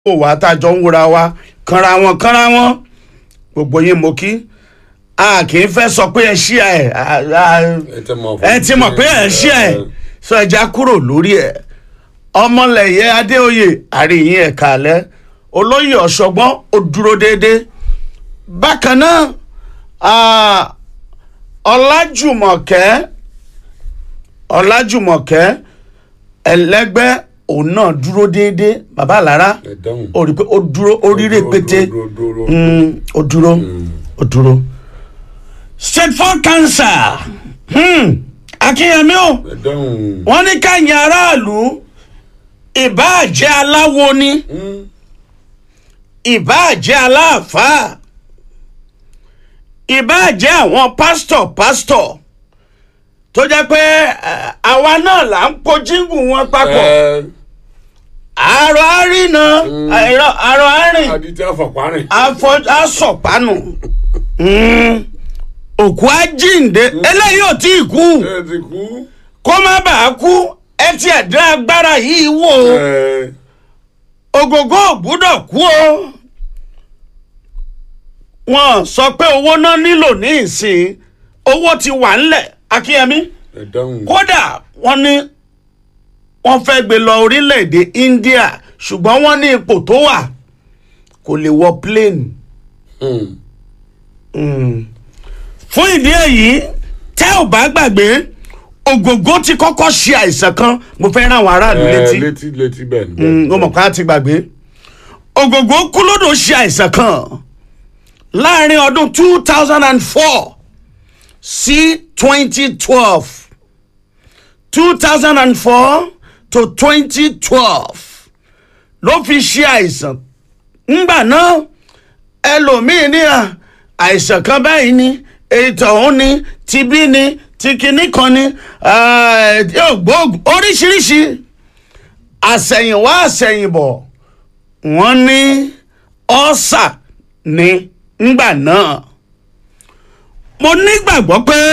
wò wá tájọ ń wúra wa kanra wọn kanra wọn gbogbo yín mo kí a kì í fẹ́ sọ pé ẹ ṣí ẹ ẹ ti mọ̀ pé ẹ ṣí ẹ sọ ẹja kúrò lórí ẹ ọmọlẹ̀yẹ adéoyè àríyìn ẹ̀ka alẹ́ olóyè ọ̀ṣọ́gbọ́n ó dúró déédéé bákan náà ah, ọlájùmọ̀kẹ́ ọlájùmọ̀kẹ́ ẹlẹ́gbẹ́ òun náà dúró déédéé bàbá àlárá ẹ dáhùn. ó rí i pé ó dúró ó rí rẹpẹtẹ dúró, dúró, dúró. Mm, ó dúró ó dúró. state four cancer hmm. akínyẹmí o ẹ dáhùn. wọ́n ní káyìn aráàlú ìbáàjẹ́ aláwo ni Mm. ìbáàjẹ́ aláàfáà ìbáàjẹ́ àwọn pásítọ̀ pásítọ̀ tó jẹ́ pé eh, àwa náà là ń po jíngù wọn papọ̀ Ẹ, àrò àrìnà àìrọ- àrò àrìn adití afọ̀párìn. afọ asọ̀pánu Mm. òkú àjíǹde eléyìí ò tí ì kú ẹ ti kú. kó má bàa kú ẹ ti ẹ̀dá agbára yìí wò ó Ẹ, ògògó ò gbúdọ̀ kú o wọn sọ pé owó náà nílò ní ìsìn owó ti wà ńlẹ̀ akínyẹmí ẹ dáhùn. kódà wọ́n ní wọ́n fẹ́ gbé lọ orílẹ̀-èdè India ṣùgbọ́n wọ́n ní ipò tó wà kò lè wọ plane. Mm. Mm. fún ìdí èyí tẹ́ ò bá gbàgbé ògògó ti kọ́kọ́ ṣe àìsàn kan mo fẹ́ ràn àwọn aráàlú Ẹ, létí létí létí bẹ́ẹ̀ ni. Mm, ó mọ̀ ká ti gbàgbé ògògó kúlódò ṣe àìsàn kan láàrin ọdún two thousand and four sí twenty twelve two thousand and four to twenty twelve ló fi ṣe àìsàn ńgbà náà ẹlòmíín ní à àìsàn kan báyìí ni ètò ọ̀hún ni tibí ni tìkíní kan ni eh, yóò gbóògùn oríṣiríṣi àsẹ̀yìnwá àsẹ̀yìnbọ̀ wọ́n ní ọ́sà ní ngbà náà mo nígbàgbọ́ pé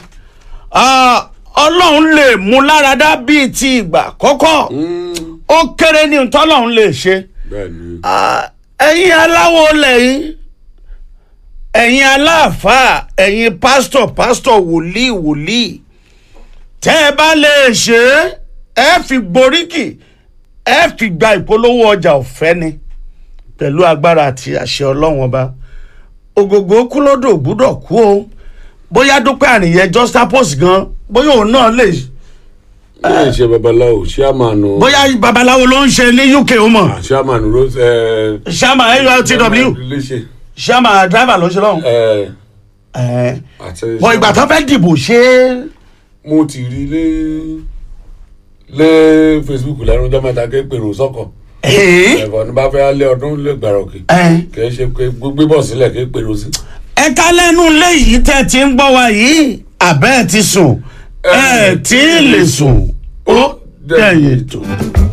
ah, ọlọ́run lè mú láradá bíi ti ìgbà kọ́kọ́ Mm. ó kéré ní tọ́lọ́run lè ṣe bẹ́ẹ̀ ni. Ah, ẹ̀yin aláwo lẹ́yìn ẹ̀yin aláàfáà ẹ̀yin pásítọ̀ pásítọ̀ wòlíì wòlíì tẹ́ ẹ bá lè ṣe é ẹ fi gboríkì ẹ fi gba ìpolówó ọjà ọ̀fẹ́ ni pẹ̀lú agbára àti àṣẹ ọlọ́wọ́n ọba ògògó kú lọ́dọ̀ gbúdọ̀ kú o bóyá dúpẹ́ àníyẹ justapos gan bóyá òun náà lè ilé iṣẹ́ babaláwo ṣíàmánu. bóyá babaláwo ló ń ṣe ní uk ó mọ̀ ṣíàmánu rose. ẹ, ṣáàmà nurtw iléeṣẹ́. ṣáàmà driver ló ń ṣe lọ́hùn. ẹ, Ẹ̀, àti. bọ̀ ìgbà tó fẹ́ dìbò ṣe é mo ti rí lé lé facebook lẹ́nu ọjọ́ mẹ́ta ké pèrò sọ́kọ̀ Ẹ̀, ẹ̀fọ́ ní bá fẹ́ alẹ́ ọdún lè gbàrà òkè ẹ̀. kì í ṣe pé gbé bọ̀ sílẹ̀ ké pèrò sí. ẹ̀ka lẹ́nu ilé yìí tẹ́ ti ń gbọ́ wa yìí àbẹ́ ẹ̀ ti sùn ẹ̀ tí ì lè sùn ó dẹ̀yìn tó.